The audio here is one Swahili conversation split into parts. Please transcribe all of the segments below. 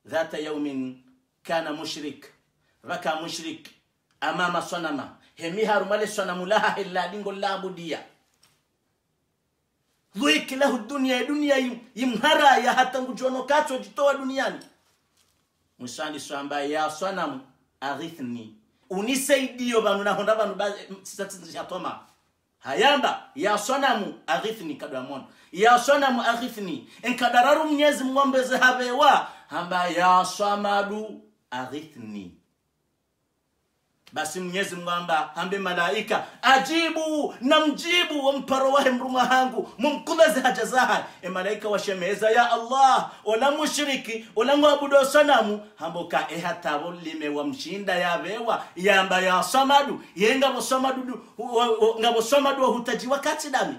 dhata yaumin kana mushrik raka mushrik amama sonama hemi harumale sonamu laha helladingo labudiya dhwiki lahu dunia dunia yim- yimharaya hata ngujono kacho jitoa duniani mwisani swamba ya swanamu aghithni unisaidio banu nahonda banu sisatoma hayamba ya swanamu aghithni kadamon ya swanamu aghithni enkadararu mnyezi mng'ombeze habewa hamba ya swamadu aghithni basi mwenyezi mungu amba hambe malaika ajibu na mjibu wamparo wahe mrumwa hangu mumkuleze haja zaha e malaika washemeza ya allah ola mushriki ola ngwabudo sanamu hamboka e hatabo lime wa mshinda yabewa yamba ya samadu ye ngabo samadu du- hu- hu- ngabo samadu hutaji wakati dami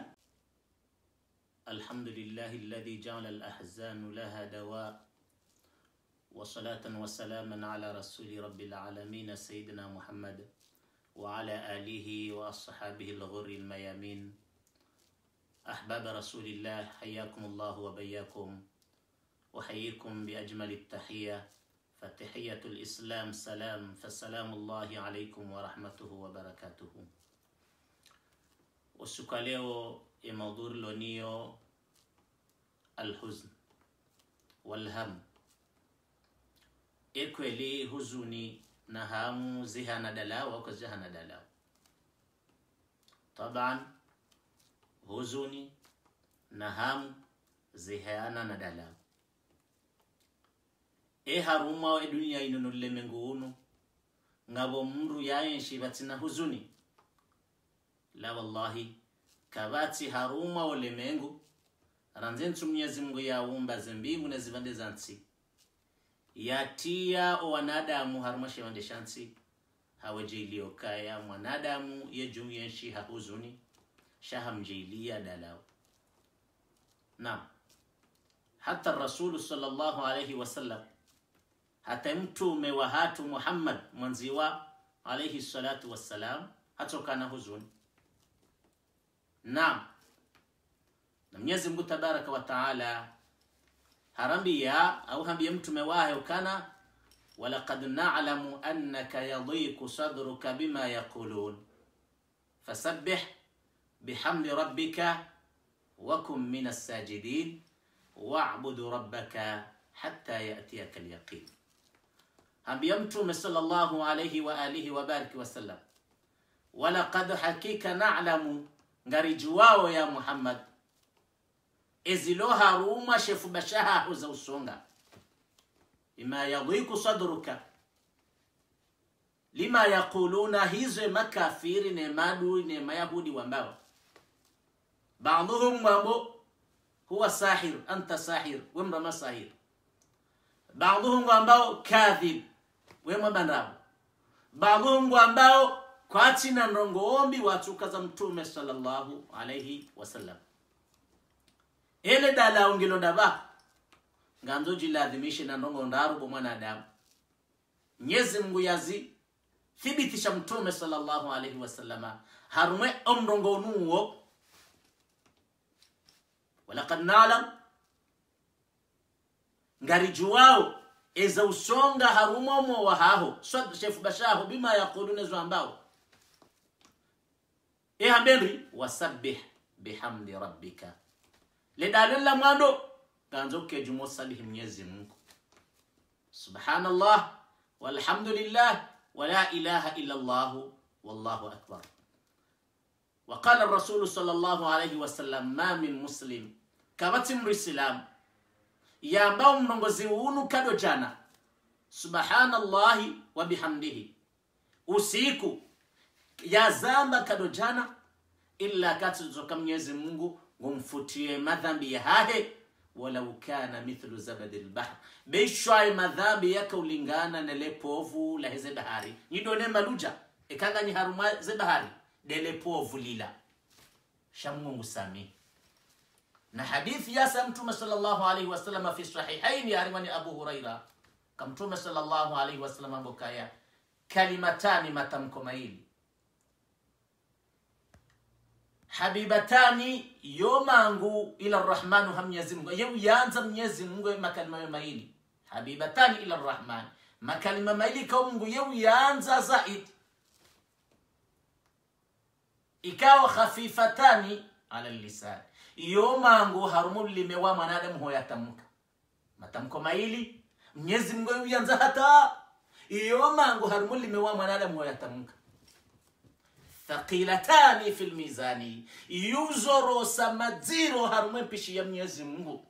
الحمد لله الذي جعل الأحزان لها دواء وصلاة وسلاما على رسول رب العالمين سيدنا محمد وعلى آله وأصحابه الغر الميامين أحباب رسول الله حياكم الله وبياكم أحييكم بأجمل التحية فتحية الإسلام سلام فسلام الله عليكم ورحمته وبركاته usiku wa leo ya maudhuri lonio alhuzn walham ekweli huzuni na hamu zihana dalawa kwa zihana dalawa taban huzuni na hamu zihana na dalawa e haruma e duniya inonolle mengu unu ngabo mndu yayenshi batina huzuni la wallahi kabati haruma ulemengu ranzentu mwenyezi mungu yaumba zembingu na zivande za nsi yatia o wanadamu haruma shevande sha nsi hawejeiliokaya mwanadamu yejumu yenshi hahuzuni shahamjeilia dalau na hata rasulu sallallahu alaihi wasallam hata mtume wa hatu muhammad mwanziwa alaihi salatu wassalam hatokana huzuni naam na mwenyezi mungu tabaraka wa taala harambia au hambia mtume wahe ukana walaqad nalamu annaka yadiku sadruka bima yaqulun fasabbih bihamdi rabbika wakun min assajidin wabudu rabbaka hatta yatiyaka alyaqin hambia mtume sallallahu alayhi wa alihi wa bariki wasallam walaqad hakika nalamu ngarijuwao ya muhammad ezilo haruma shefu bashaha uza usonga ima yadhiku sadruka lima yaquluna hizo makafiri ne madu ne mayahudi wambao baadhuhum mambo huwa sahir anta sahir wemrama sahir baadhuhum ambao kadhib wemwa bandabu baadhuhum ambao kwatina ndongoombi watukaza mtume sallallahu alaihi wasallam ele dala ungilo daba nganzo jilaadhimishe na ndongo ndarubo mwanadamu nyezi mungu yazi thibitisha mtume sallallahu alaihi wasallama harumwe omndongo nuwo walakad nalam ngarijuwao eza usonga harumomo wahaho swad shefu bashaho bima yaqulune zwambao ehambenri wasabbih bihamdi rabbika lidalilla mwando ganzo kejumo salihi mwenyezi mungu subhanallah walhamdulillah wala ilaha illa llahu wallahu akbar وقال الرسول صلى الله عليه وسلم ما من مسلم kabati mrisilamu yambao mnongozi unu kado jana subhanallahi wa bihamdihi usiku yazamba kado jana illa katizoka mwenyezi mungu ngumfutie madhambi ya hahe walau kana mithlu zabadi lbahr beishwaye madhambi yakaulingana nele povu la heze bahari nyidone maluja ekanganyi haruma ze bahari dele povu lila shamungu sami na hadithi yasa mtume sallallahu alaihi wasallam fi sahihaini arimani abu huraira kamtume sallallahu alaihi wasallam ambokaya kalimatani matamko maili habibatani yomangu ila rahmanu ha mwenyezi mungu yeu yanza mwenyezi mungu makalima yo maili habibatani ila rrahman makalima maili kao mungu yeu yaanza zaidi ikawa khafifatani ala lisan iyo mangu harumu lime wa mwanadamu hoyatamka matamko maili mnyezi mungu yeu yanza hata iyo mangu harumu lime wa mwanadamu hoyatamka thaqilatani fi lmizani yuzorosa madziro harumu mpishi ya mnyezi mungu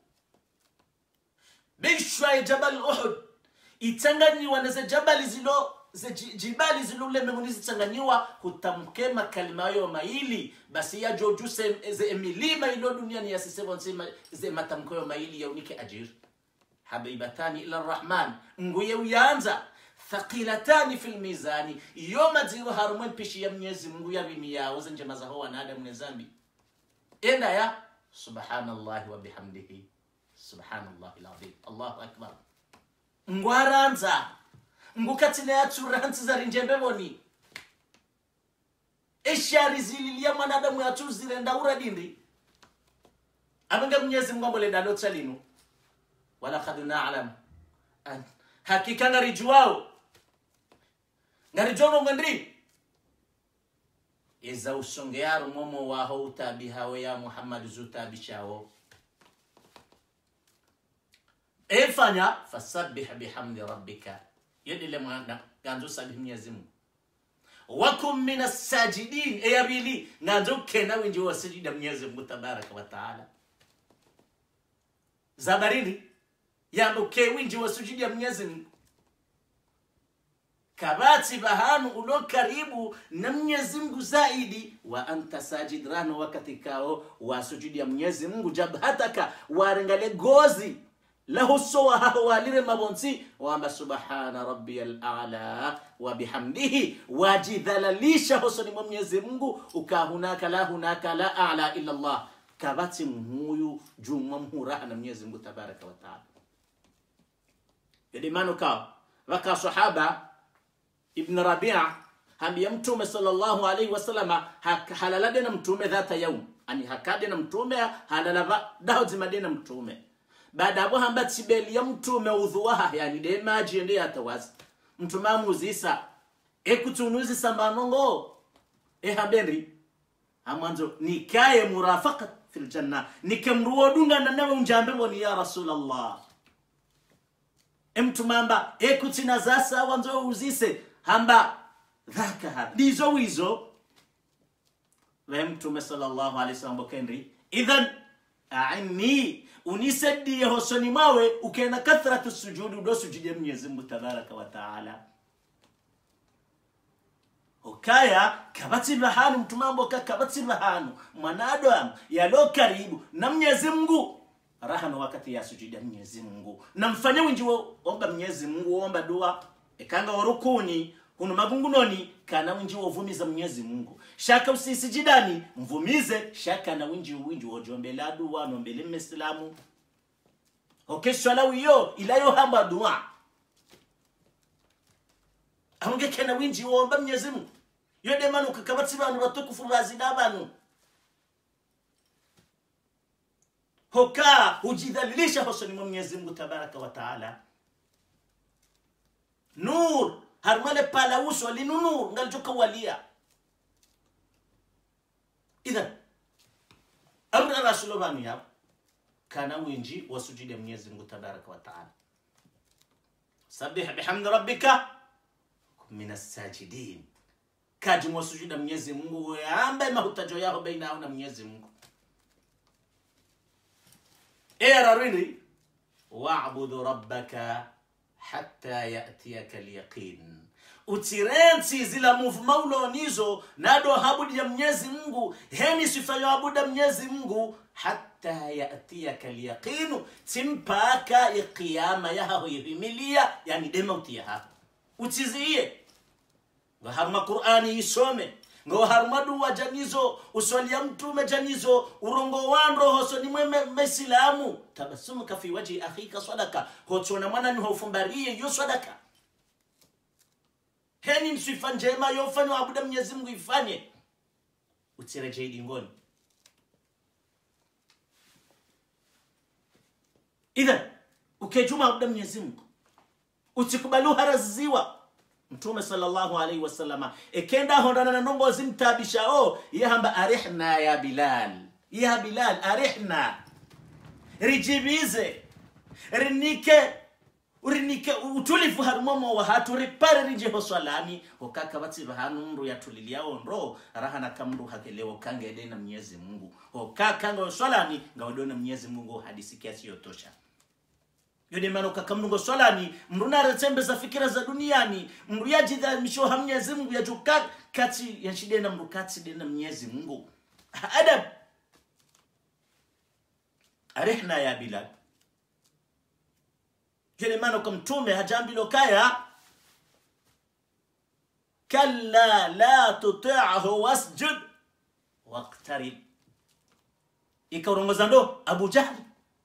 bishwa jabal uhud itsanganyiwa na jabali zilo ze ji- jibali zilule mbinguni zitsanganyiwa hutamke makalima ayo maili basi yajoju se- ze milima ilo duniani yasisevo nsima ze matamko yo maili yaunike ajir habibatani ila rrahman nguye uyanza thaqilatani fi lmizani iyo madziro harumwe mpishi ya mnyezi mungu yavimi yawo ze njema zaho wanadamu ne zambi enda ya subhanallahi wa bihamdihi subhanallahi lazim allahu akbar ngwaranza ngukatsine yatsuranzi zari njembevoni eshari zililia mwanadamu yatsuzire ndaura dindi avenge mnyezi mungu ambole ndalotsa linu walakad nalam an- hakika ngarijuwao ngarijono ngwendri iza usongeyaro momo waho utabihawe ya muhammadu zutabishawo efanya fasabih bihamdi rabbika yedile mwana ganzo sabih mwenyezi mungu wakum min assajidin eyabili nganzo kena winji wasijida mwenyezi mungu tabaraka wa taala zabarindi yambuke winji wasujida mwenyezi mungu kabati bahanu ulo karibu na mwenyezi mungu zaidi wa anta sajid rano wakati kao wasujudi ya mwenyezi mungu jabhataka warengale gozi lahusowa haho walire mabonsi wamba subhana rabbiya lala wa bihamdihi wajidhalalisha hosoni mwa mwenyezi mungu ukahunaka la hunaka la ala illa llah kabati mhuyu jumwa mhuraha na mwenyezi mungu tabaraka wataala yadimano kao vaka sahaba ibn rabia hambia mtume sallallahu alaihi wasallama hak- halalade na mtume dhata yaum ani hakade na mtume halalava dahodzimade na mtume baada abo hamba tibeli ya mtume udhuwaha yani de maji ende yatawazi mtume amuzisa ekutunuzisa mbanongo ehabendri amwanzo nikaye murafaka fil janna nikemruwodungana nawe unjambe ngoni ya rasulallah emtumamba ekutina zasa wanzo uzise hamba dhaka ha ndizo wizo ve mtume sallallahu alaihi wasallam bokendri idhan aini unisaidie hosoni mwawe ukena kathratu sujudi udo sujudie mwenyezi mungu tabaraka wa taala okaya kabatsirwa hanu mtumamboka kabatsirwa hanu mwanadamu yalo karibu na mwenyezi mungu rahano wakati ya sujudia mwenyezi mungu namfanya winji wo- omba mwenyezi mungu omba dua ekanga warukuni hunu magungunoni kana winji wovumiza mwenyezi mungu shaka usisijidani mvumize shaka na winji winji wojombela dua nombele mesilamu okeswala wiyo ilayo hamba dua ahongekena winji womba mwenyezi mungu yodemanuka kabatsi bantu batukufu bazida banu hokaa hujidhalilisha hosoni mwa mwenyezi mungu tabaraka wa taala nur harmale pala uso linu nur ngalichoka walia idhan amra rasulo banu yabo kana winji wasujudi mwenyezi mungu tabaraka wa taala sabih bihamdi rabbika min assajidin kaji mwasujuda mwenyezi mungu ambaye mahutajo yao baina yao na mwenyezi mungu erarwini wabudu rabbaka hatta yatiyaka lyaqin utirensi zila muvuma ulonizo nado habudi ya mwenyezi mungu heni sifayo abuda mwenyezi mungu hatta yatiyaka lyaqinu timpaka iqiyama yahaho ihimilia yani demauti yahaho utiziye ngo haruma qur'ani isome ngo haruma duwa janizo uswalia mtume janizo urongo wandro hoso ni mweme mesilamu tabasumuka fi waji akhika sadaka hotsona mwana ni hofumbarie yo sadaka heni msifa njema yofanywa abuda mwenyezi mungu ifanye utirejei dingoni idhan ukejuma abuda mwenyezi mungu utikubalu haraziwa mtume sallallahu alaihi wasallama ekenda hondana na nombo zimtabishao yahamba arihna ya bilal ya bilal arihna rijibize rinike urinike utulifu harumomo wa hatu ripare rijeho swalani hokaka bati bahanu mru yatuliliao ndo rahana kamru hakelewo kange ede na mnyezi mungu hokaka nga swalani nga wadona mnyezi mungu hadisi kiasi yotosha yode maana ukakamnungo swalani mru naretembeza fikira za duniani mru yajidhamisho ha mnyezi mungu yajuka kati yanshide na mru kati de na mnyezi mungu adab arihna ya bilal kile maana kwa mtume hajambilo kaya kalla la tuti'hu wasjud waqtarib ikarongoza ndo abu jahl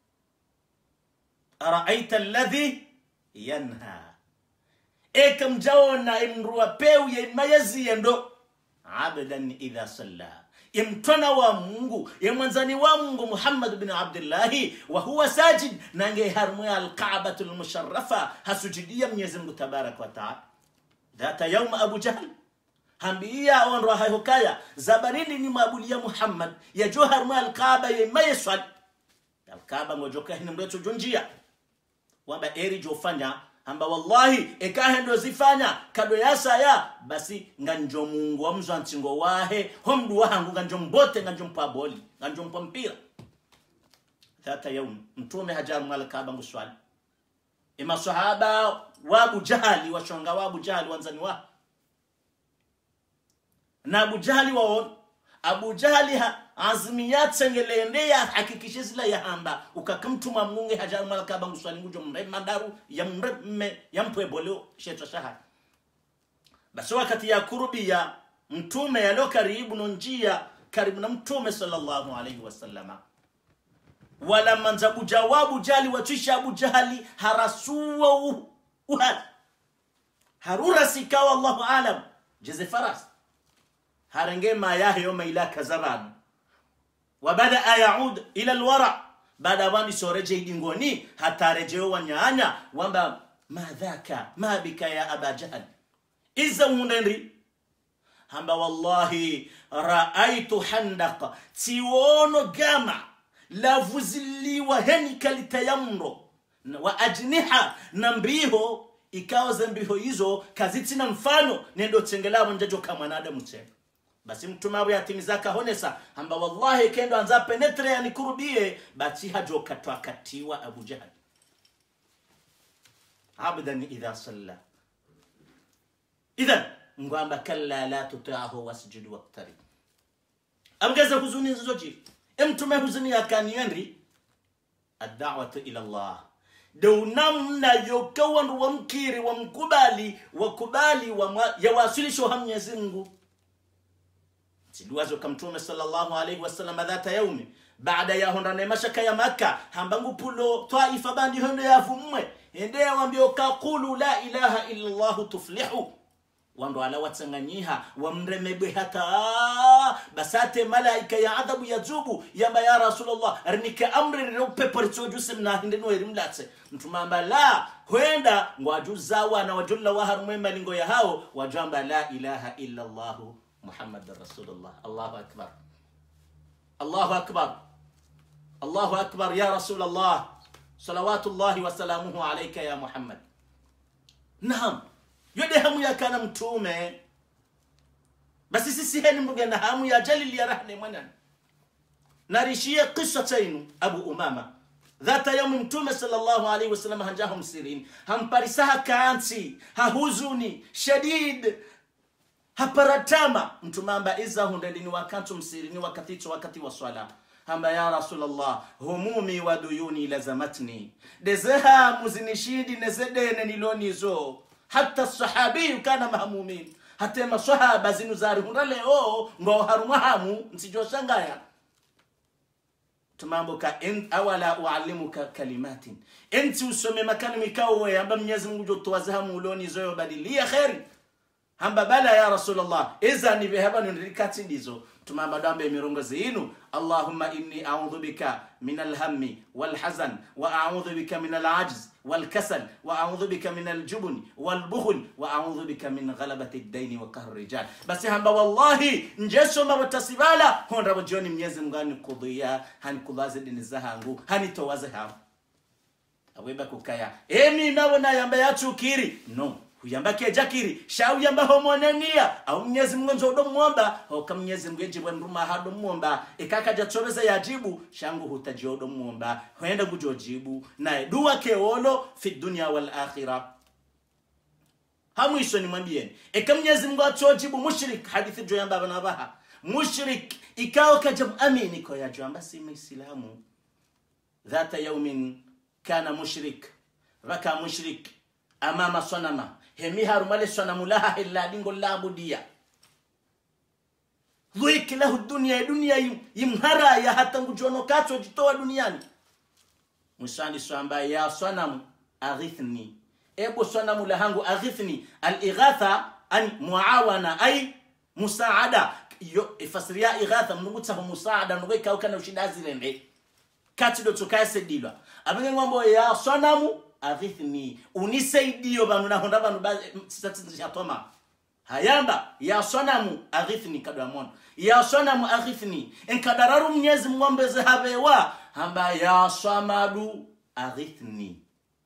araaita alladhi yanha ekamjaona imrua peu ya mayazi ndo abdan idha salla imtwana wa mungu yemwanzani wa mungu muhammad bin abdillahi wa huwa sajid nange harmwe alkabatu lmusharafa hasujudia mwenyezi mungu tabaraka wataala dhata yauma abu jahl hambiya onro hayhokaya zabarini ni mabulia muhammad yajo harmwe alkaba yemayeswal alkaba ngojoka hini mreto jonjia wamba eri jofanya amba wallahi ekahendo zifanya kado yasaya basi nganjo mungu wamzo antsingo wahe homdu wahangu nganjo mbote nganjo mpa boli nganjo mpa mpira thata yaum mtume hajar mwala kaba nguswali ima sahaba wabu jahali washonga wabu jahali wanzani wa na abu jahali waon abu jahali ha azimiyatsengelende ya hakikishe zila ya hamba ukakamtuma munge hajar mwala kaba nguswali ngujo mre mandaru ya mre mme ya mpwe boleo shetwa shahar basi wakati ya kurubi ya mtume yalo karibu no njia karibu na mtume sallallahu alaihi wasallama wala manzabu jawabu jali watwisha abu jahali harasuwa u- uhali harura sikawa allahu alam jeze faras harenge ma yahe yoma ila kazabanu wabadaa yaud ila lwara baada ya wandi soreje idingoni hatarejeo wanyaanya wamba madhaka ma bika ya aba jahal iza unenri hamba wallahi raaitu handaqa tiwono gama lavuziliwa heni kalitayamro na- wa ajniha na mbiho ikawa za mbiho hizo kazitina mfano nendo tsengelavo njajo kamwanadamu tsenga basi mtume awe yatimizaka honesa hamba wallahi kendo anza penetre yanikurubie basi hajo katwakatiwa abu jahal abdan idha salla idhan ngwamba kalla la tutiahu wasjud waqtarib amgeza huzuni zoji emtume huzuni yakaniyenri adawatu ila allah dau namna yokawandu wamkiri wamkubali wakubali wamwa- yawasilisho ha mwenyezi mungu siduwazo kamtume sallallahu alaihi wasallam dhata yaumi baada ya hondane mashaka ya maka hambangu pulo taifa bandi hondo yavumwe ende yawambio kakulu la ilaha illa llahu tuflihu wando ala watsanganyiha wamremebwe hata basate malaika ya adhabu ya zubu yamba ya rasulullah rinike amri riropepo ritsojuse mnahindeno erimlatse mtumamba la hwenda ngwajuzawa na wajulla waharumwe malingo ya hao wajamba la ilaha illa llahu muhammadan rasulullah allahu akbar allahu akbar allahu akbar ya rasulallah salawatullahi wasalamuhu alaika ya muhammad naam yode hamu yakana mtume basi sisi heni mbuga na hamu ya jalili ya rahne mwanan narishie kisa tainu abu umama dhata yaumi mtume sallallahu alaihi wasallam hanjaho msirini hamparisaha kaansi hahuzuni shadid haparatama mtumamba iza hundedini wakantu msirini wakati hicho wakati wa swala hamba ya rasulllah humumi wa duyuni lazamatni dezeha muzinishindi nezedene nilonizo hata sahabiyu kana mahmumin hate masahaba zinu zari hunda leo ngo harumwa hamu nsijoshangaya tumamboka en, awala ualimuka kalimatin enti usome makalimi kawe amba mwenyezi mungu jotowaze hamu ulonizo yobadilia kheri hamba bala ya rasulllah izani behaba nondirikati ndizo tumabadambe emirongozi inu allahumma inni audhu bika min alhammi walhazan wa audhu bika min alajz والكسل واعوذ بك من الجبن والبخل واعوذ بك من غلبه الدين وقهر الرجال بس hamba wallahi njesoma watasibala honda bajoni mnyezi mgani kudhia hani kulaze dini zahangu hani towaze ha aweba kukaya emi nabona yamba yachukiri no huyamba kejakiri shauyamba homonenia au mnyezi mungu nzodo mwomba hoka mnyezi mungu ejibwe mruma hado mwomba ikaka jatsobeza yajibu shangu hutajiodo mwomba hoenda gujojibu naye dua keolo fi dunya wal akhirah hamwisho nimwambieni eka mnyezi mungu atojibu mushrik hadithi joyamba abana baha mushrik ikao kaja amini ko yajoamba si muislamu dhata yaumin kana mushrik raka mushrik amama sonama hemi harumale sonamu laha hella dingo labudiya dhiki lahu dunia dunia yim- yimharaya hata ngujono kacho jitoa duniani mwisani swamba ya sonamu aghithni ebo sonamu lahangu aghithni alighatha an muawana ay musaada yo ifasiria ighatha mnungutsaho musaada nugoikaukana ushidazirende kati do tukaesedilwa abenge ngombo ya sonamu aghithni unisaidio banu nahonda banu sisatizishatoma hayamba ya sonamu aghithni kadamon ya sonamu aghithni enkadararu mnyezi mwombeze habewa hamba ya samadu aghithni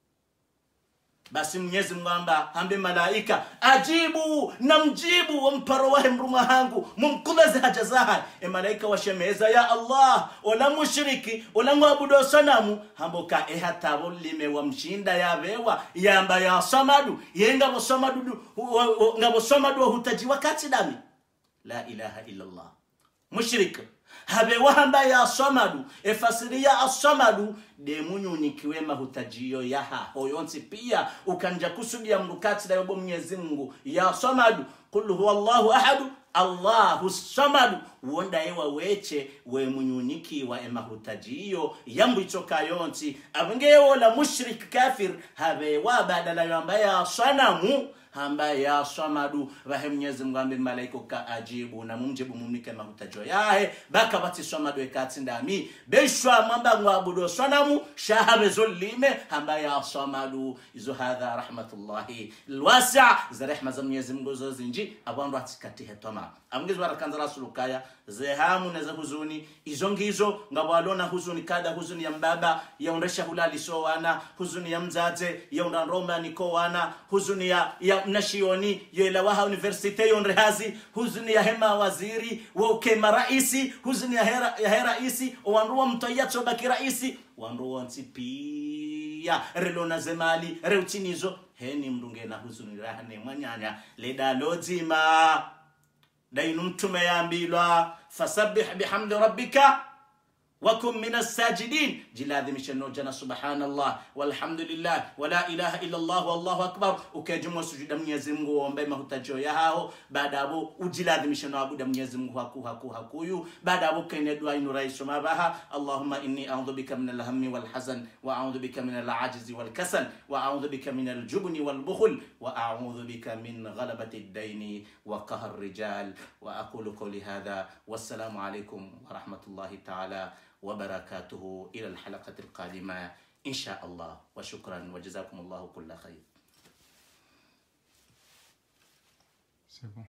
basi mwenyezi mwamba hambe malaika ajibu na mjibu wamparo wahe mruma hangu mumkulaze haja zaha e malaika washemeza ya allah ola mushriki ola ngwabudo sanamu hamboka e hatabo lime wa mshinda yabewa yamba ya samadu yenga bo samadu du- wa- wa- ngabo samadu hutaji wakati dami la ilaha illa allah mushrik habe wahamba ya samadu efasiria asamadu demunyunyikiwe mahutajiyo yaha hoyonsi pia ukanja kusudia mrukati yobo mwenyezi mungu ya samadu qul huwa llahu ahadu allahu samadu wonda ewa weche we munyunyikiwa emahutajiyo yambu ichoka yonsi abengewola mushrik kafir habe wa badala yamba ya sanamu hamba ya samadu vahe mwenyezi mungu ambe malaika ka ajibu na mumjibu mumnike mahutajo yahe baka bati samadu ekati ndami beshwa mwamba ngwabudo sanamu shahabe zolime hamba ya samadu izo hadha rahmatullahi lwasa za rehma za mwenyezi mungu zo zinji abandu atikati hetoma amngizi barakanza rasulukaya zehamu na za huzuni izo ngizo ngabwalona huzuni kada huzuni ya mbaba yaundesha hulali sowana huzuni ya mzaze yaunda roma nikowana huzuni ya, ya mnashioni yoelawaha universite yonrehazi huzuni ya hema waziri wokema raisi huzuni ya hera, ya hera isi wanruwa mtoya chobaki raisi wanruwa nsi pia relona zemali reutinizo heni mndunge na huzuni rahane mwanyanya ledalodzima dainu mtume yambilwa fasabbih bihamdi rabbika وكن من الساجدين جلاد مشنو جنا سبحان الله والحمد لله ولا اله الا الله والله اكبر ukajumwa sujuda Mwenyezi Mungu uombe mahutajo yao baada hapo ujiladhimisha na abuda Mwenyezi Mungu haku haku hakuyu baada hapo kene dua inu rais mabaha Allahumma inni a'udhu bika min al-hammi wal hazan wa a'udhu bika min al-'ajzi wal kasal wa a'udhu bika min al-jubni wal bukhl wa a'udhu bika min ghalabati ad-dayn wa qahr ar-rijal wa aqulu qawli hadha wassalamu alaykum wa rahmatullahi ta'ala وبركاته إلى الحلقة القادمة إن شاء الله وشكرا وجزاكم الله كل خير C'est bon.